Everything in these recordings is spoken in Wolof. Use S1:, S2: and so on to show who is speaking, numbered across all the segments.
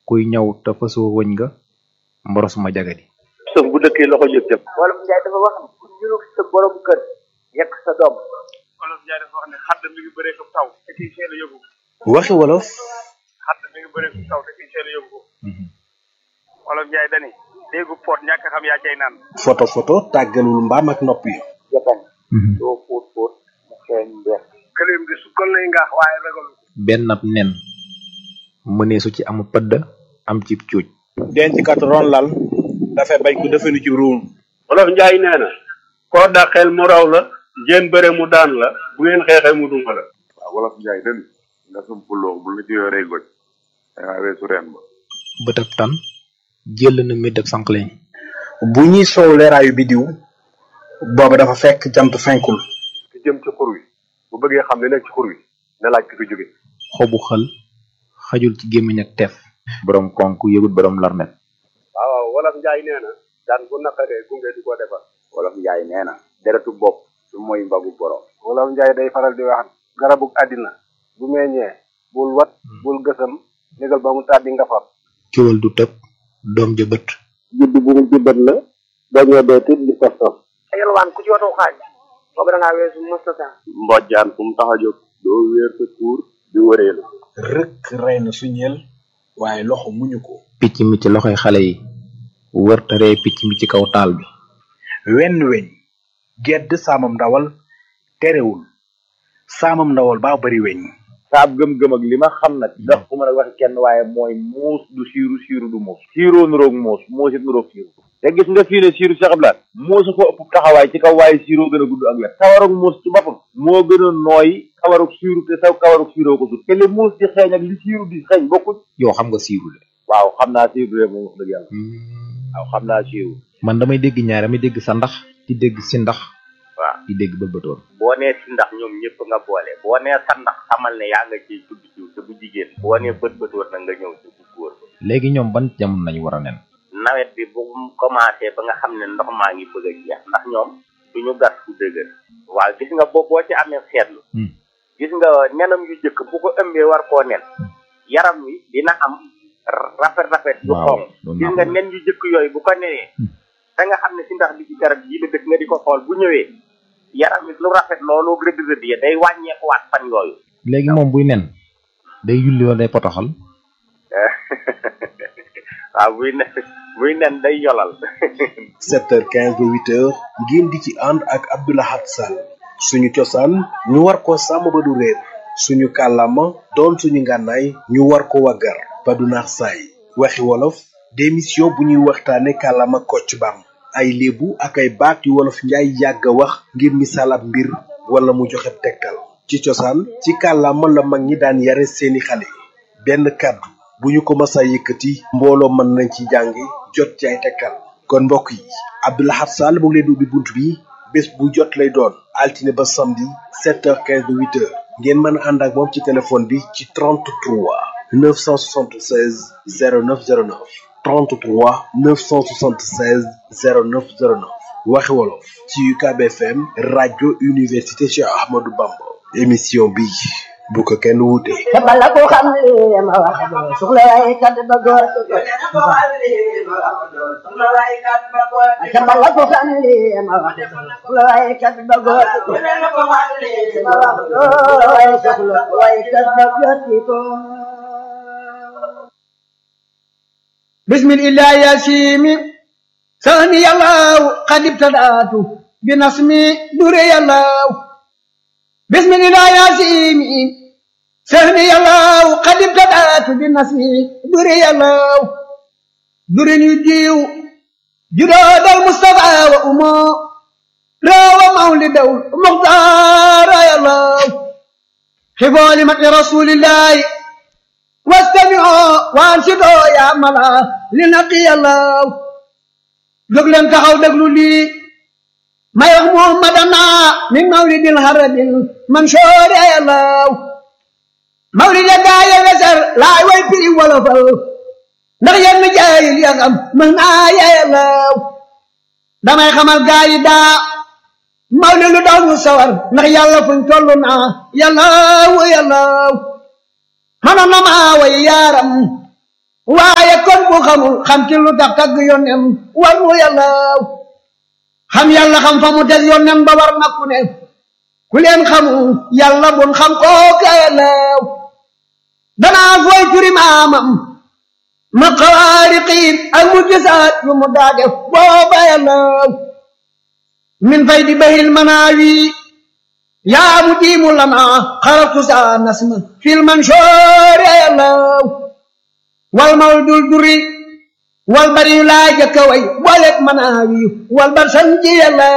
S1: kuy ñaw te fasoo wëñ nga mboros ma jagadi
S2: sëf bu dëkkee loxo jëf jëf
S3: wolof njaay dafa wax ne ku ñurug sa borom kër yekk sa doom
S2: wolof njaay dafa wax ne xadd mi ngi bëree ko taw te kiy seen a yóbbu
S4: waxi wolof
S2: xadd mi ngi bëree ko taw te kiy seen a yóbbu wolof njaay dani déggu poot ñàkk xam yaa cay naan
S4: photo photo tàggalul mbaam ak nopp yi
S3: jatan doo fóot fóot mu xeeñ mbeex
S2: këleem di sukkal lay ngaax waaye ragal
S1: benn ab nen mëneesu ci amu pëdd am ci cuuj
S4: denc kat ron lal dafay bañ ko defenu ci ruum
S2: wolof njaay nee na koo dàqeel mu raw la ngeen bëre mu daan la bu ngeen xeexee mu duma la
S5: waaw wolof njaay den nga sumpuloo bu la ci yoree goj dangaa weesu reen ba
S1: bëtab tan jël na méddab sànqleñ
S4: bu ñuy soow leeraayu bidiw booba dafa fekk jant fenkul
S5: ki jëm ci xur wi bu bëggee xam li nekk ci xur wi na laaj ki fi jóge
S1: xobu xël xajul ci gémmiñ ak teef borom konk yëgut borom larmet
S5: waaw waaw wolof njaay nee na daan bu naqaree gunge di ko defar
S3: wolof njaay nee na deretu bopp su mooy mbagu borom
S5: wolof njaay day faral di wax garabug àddina bu meññee bul wat bul gësam négal ba mu tàddi nga far
S1: ciwal du tëb doom ja bët
S5: judd bu mu jubbat la dañoo dee tit di tos tos
S3: yalwaan ku ci watu xaaj boobu da ngaa weesu mustata
S5: mbojjaan fu mu tax a jóg doo wéer sa tuur di wëree la
S4: rëkk rey na suñeel waaye loxo muñu ko
S1: picc mi ci loxoy xale yi wër te ree picc mi ci kaw taal bi
S4: wenn weñ gedd saamam ndawal terewul saamam ndawal baa bari weñ
S6: saab gëm-gëm ak li ma xam nag ndax ku mën a waxi kenn waaye mooy muus du siiru siiru du muus siiroo nuroog muus muus it nuroog siiru te gis nga fii ne siiru Cheikh Abdoulaye muusa ko ëpp taxawaay ci kaw waaye siiroo gën a gudd ak wet kawarug muus ci boppam moo gën a nooy kawarug siiru te saw kawarug siiroo ko sut te li muus di xeeñ ak li siiru di xeeñ bokkuñ
S1: yow xam nga siiru de
S6: waaw xam naa siiru de moom wax dëgg yàlla waaw xam naa siiru
S1: man damay dégg ñaar damay dégg sa ndax di dégg si ndax
S3: waaw
S1: di dégg bëlbëtoon
S3: boo nee si ndax ñoom ñëpp nga boole boo nee sa ndax xamal ne yaa nga ciy tudd jiw te bu jigéen boo nee bët bët war na nga ñëw ci bu góor ba
S1: léegi ñoom ban jamono lañu war a nen
S3: nawet bi bu mu commencé ba nga xam ne ndox maa ngi bëgg a jeex ndax ñoom duñu gas fu dëgër waaw gis nga boo boo ci amee seetlu gis nga nenam yu jëkk bu ko ëmbee war koo nen yaram wi dina am rafet rafet yu
S1: Waaw,
S3: xonq
S1: loolu
S3: gis
S1: naa
S3: nga
S1: ko.
S3: nen yu jëkk yooyu bu ko nenee da nga xam ne si ndax bi ci garab yi la dëkk nga di ko xool bu ñëwee yaram wi lu rafet loolu rëdd rëdd ya day wàññeekuwaat fan yooyu
S1: léegi moom buy nen day yulli wala day potoxal
S3: waaw buy nen buy nen day yolal
S4: 7h15 ba 8h ngeen di ci ànd ak Abdoulahat Sall suñu cosaan ñu war ko sàmm ba du réer suñu kàllaama doon suñu ngànnaay ñu war ko waggar ba du naax saay waxi wolof démission bu ñuy waxtaane kàllaama kocc bam ay léebu ak ay baat yu wolof njaay yàgg a wax ngir misaal ab mbir wala mu joxe tegtal ci cosaan ci kàllaama la mag ñi daan yare seeni xale benn kàddu bu ñu ko masa yëkkati mbooloo mën nañ ci jàngi jot ci ay tegtal kon mbokk yi Abdoulahat Sall mu ngi leen di ubbi bunt bi bés bu jot lay doon altine ba samedi 7h15 ba 8h ngeen mën a ànd ak moom ci téléphone bi ci 33 976 0909 33 976 0909 waxi wolof ci UCAB FM rajo université Cheikh Ahmadou Bamba émission bi bu ko kenn wuute.
S7: bala ko xam li ma wax doo soxla waaye kat ba góor bala ko xam li ma wax doo soxla waaye kat ba góor ma wax doo waaye soxla waaye kat ba góor ko
S8: بسم الله يا سيمي ثاني الله قد ابتدأت بنصمي دري الله بسم الله يا سيمي ثاني الله قد ابتدأت بنصمي دري الله دري يجيو جراد المصطفى وأمه راوى مولد المختار يا الله حفظ لمكر رسول الله واستمعوا وانصتوا يا ملا لنقي الله jóg leen taxaw déglu lii may wax muhammadana min mawlidil harabil mansoor yàllaw mawlid ya gaa ya wesar laay way piri wolofal ndax yenn jaayil ya xam mën naa yàllaw damay xamal gaa yi daa mawlid lu daw ñu sawar ndax yàlla fuñ toll naa yàllaw yàllaw mënoon na maa way yaaram waaye ku xamul xam ci lu tax tagg yónneem war mu yàlla xam yàlla xam fa mu teg yónneem ba war na ku ne ku leen xamul yàlla bun xam kooka yàlla danaa fooy turi maamam ma xawaariqiin ak mu gisaat yu mu daa def booba yàlla min fay di bahil manaawi yaa mu diimu lana xaratu saa nasma fil mansoori yàlla wal mal dul duri wal bari yu laa jëkka way booleeg manaawi wal bar sanji yàlla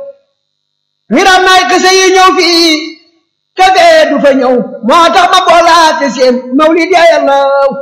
S8: miram naay kese yi ñëw fii te dee du fa ñëw moo tax ma boolaate seen mawlid ya yàlla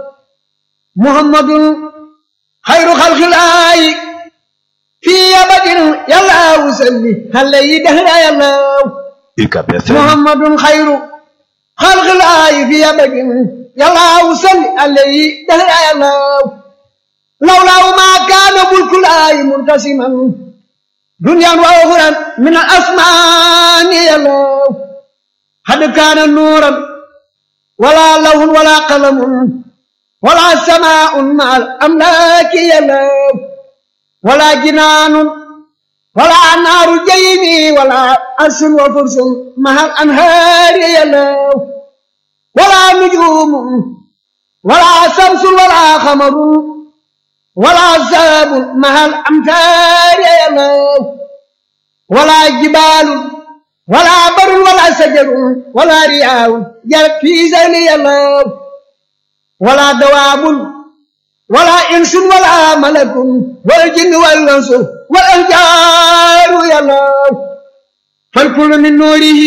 S8: muhammadun xayru xalxilaayi fii abadin yàlla wusalli xale yi dehra yàlla muhammadun xayru xalxilaayi fii abadin yàlla wusalli xale yi dehra yàlla lawlaaw maa kaana mulkulaayi muntasiman دنيا وأخرى من الأسمان يلو قد كان نورا ولا لون ولا قلم ولا سماء مع الأملاك يلو ولا جنان ولا نار جيمي ولا أرش وفرس مع الأنهار يلو ولا نجوم ولا شمس ولا قمر ولا عذاب مع الأمتار يا الله ولا جبال ولا بر ولا شجر ولا رياء جرت في زين يا الله ولا دواب ولا إنس ولا ملك والجن والأنس والأنجار يا الله فالكل من نوره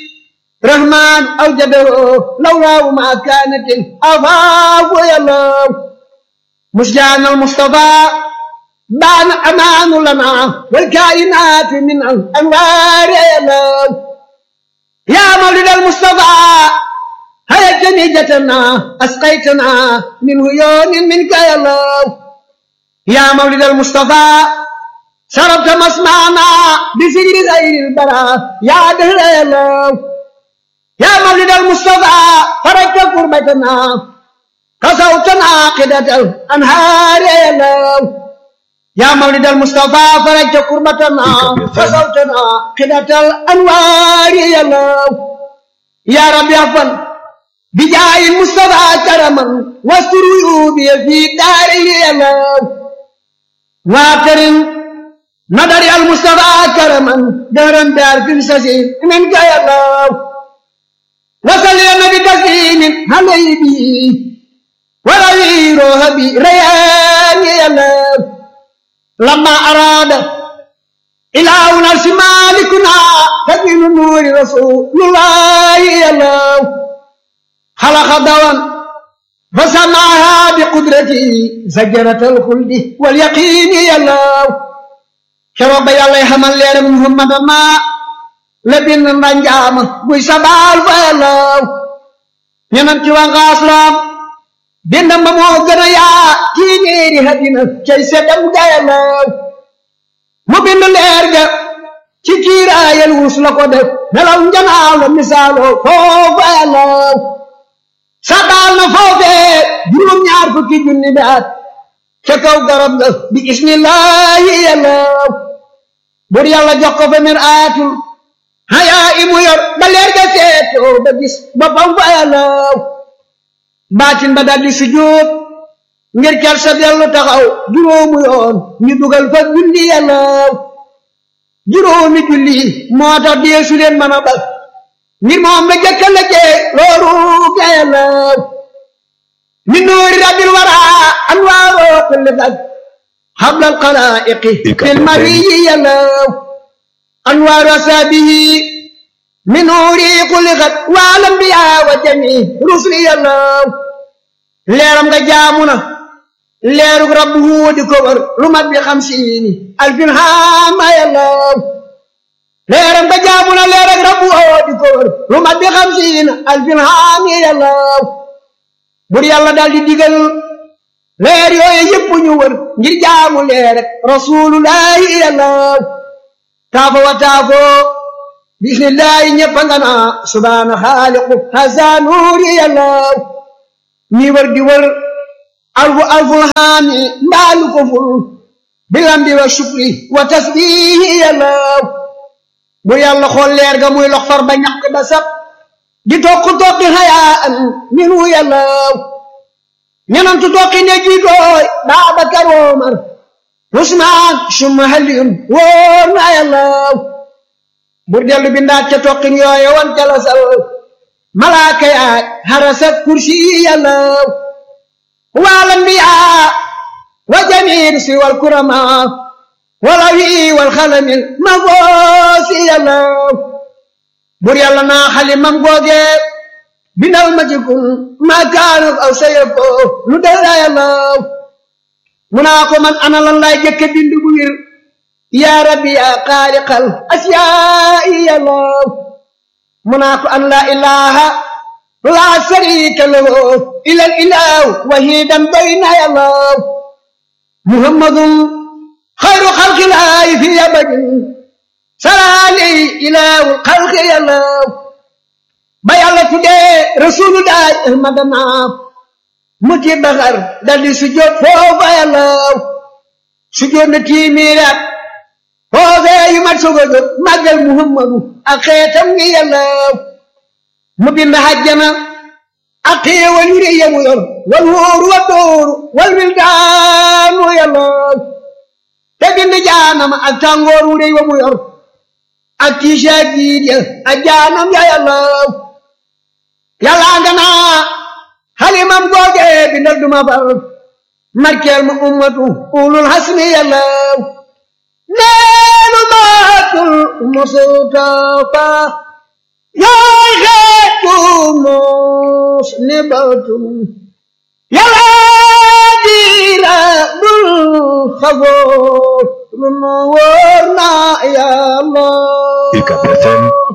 S8: رحمن أوجده لولا ما كانت الأفاق يا الله مسجان المصطفى بان أمان لنا والكائنات من الأنوار يا الله يا مولد المصطفى هيا جنيجتنا أسقيتنا من عيون منك يا الله يا مولد المصطفى شربت مسمعنا بسجر غير البراء يا دهر يا الله يا مولد المصطفى فرجت قربتنا كسوتنا عاقدة الأنهار يا الله يا مولد المصطفى فرجت قربتنا كسوتنا عاقدة الأنوار يا الله يا رب يغفر بجاه المصطفى كرما واستر عيوبي في داري يا الله واكرم نظر المصطفى كرما دارا دار في السجين منك يا الله وصل يا نبي تسليم عليه ولويروها بريان يلا لما أراد إله نفس مالكنا تبين نور رسول الله يلا خلق دوام فسمعها بقدرته زجرة الخلد واليقين يلا شرب يلا يحمل لير محمد ما لبن نجام بوي سبال فيلا ينم تيوان غاسلام bindam ba moo gën a yaa téeméeri hadina cay seddam gayalaw mu bind leer ga ci kiiraayal wus la ko def nelaw njanaaw la misaaloo foofa yalaw sabaal na foofee juróom ñaar fukki junni baat ca kaw garab ga bi ismillahi yalaw bur yàlla jox ko fa mir aatul hayaa imu yor ba leer ga seetoo ba gis boppam fa yalaw baatin ba daldi sujjóot ngir ker sa dellu taxaw juróomu yoon ñu dugal fa julli yàllaaw juróomi julli moo tax deesu leen mën a bal ngir moom la jëkka la jee looru ga yàllaaw min nuuri rabbil wara anwaaroo kulli fag حبل القلائق في المري يلو أنوار أسابه من نوري خلقت والأنبياء وجميع رسل يلو leeram nga jaamu na leerug rabbu di ko wër lu mat bi xamsiini alfin haama yàllaw leeram nga jaamu na leerug rabbu di ko wër lu mat bi xamsiini alfin haami yàllaw bur yàlla daal di digal leer yooyu yëpp ñu wër ngir jaamu leer rek rasulullahi yàllaw taafo wa taafo bismillahi ñëpp nga naa subhaana xaaliqu hasa nuuri yàllaw ñi wër di wër alfu alful haami mbaalu ko ful bilambi wa shukri wa tasbihi yàllaw bu yàlla xool leer ga muy lox far ba ñaq ba sab di tokk tokki hayaan minu yàllaw ñenantu tokki ne jiitooy Baabakar Omar Usmaan summa Aliyun wóor na yàllaw bur dellu bindaat ca tokkin yooye wan ca la sal malaaka yaay harasat kursi yàllaw wal anbiyaa wa jamiir si wal kuramaa walawi wal xalamil ma goosi yàllaw bur yàlla naa xalimam googe bindal ma ci kun ma kaanuk aw sayako lu dara yàllaw mu naa ko man ana lan laay jëkke bind bu wir yaa rabbi yaa xaaliqal asiyaa'i yàllaw mu naa ko an laa ilaha laa sharika lahu ilal ilahu wahidan bayna yàllaw muhammadun xayru xalqilaahi fi abadin salaali ilahu xalqi yàllaw ba yàlla tuddee rasulullahi ahmadana mu ci baxar daldi sujjóot foofa yàllaw sujjóot na tiimiiraat foofee yu mat sogo jóg màggal muhammadu ak xeetam ngi yàllaw mu bind hajjana ak xéewal yu rëy yamu yor wal wóoru wa dóoru wal wildaanu yàllaw te bind jaanama ak tàngoor wu rëy wa mu yor ak tiisa jiit ya ak jaanam ya yàllaw yàllaa nga naa xalimam googe bindal duma far markeel ma ummatu ulul hasmi yàllaw neenu maatul mustafa yaay xeetu mos ni batum yàllaa diira bul xagoor lu nu wóor na yàlla
S9: UCAB FM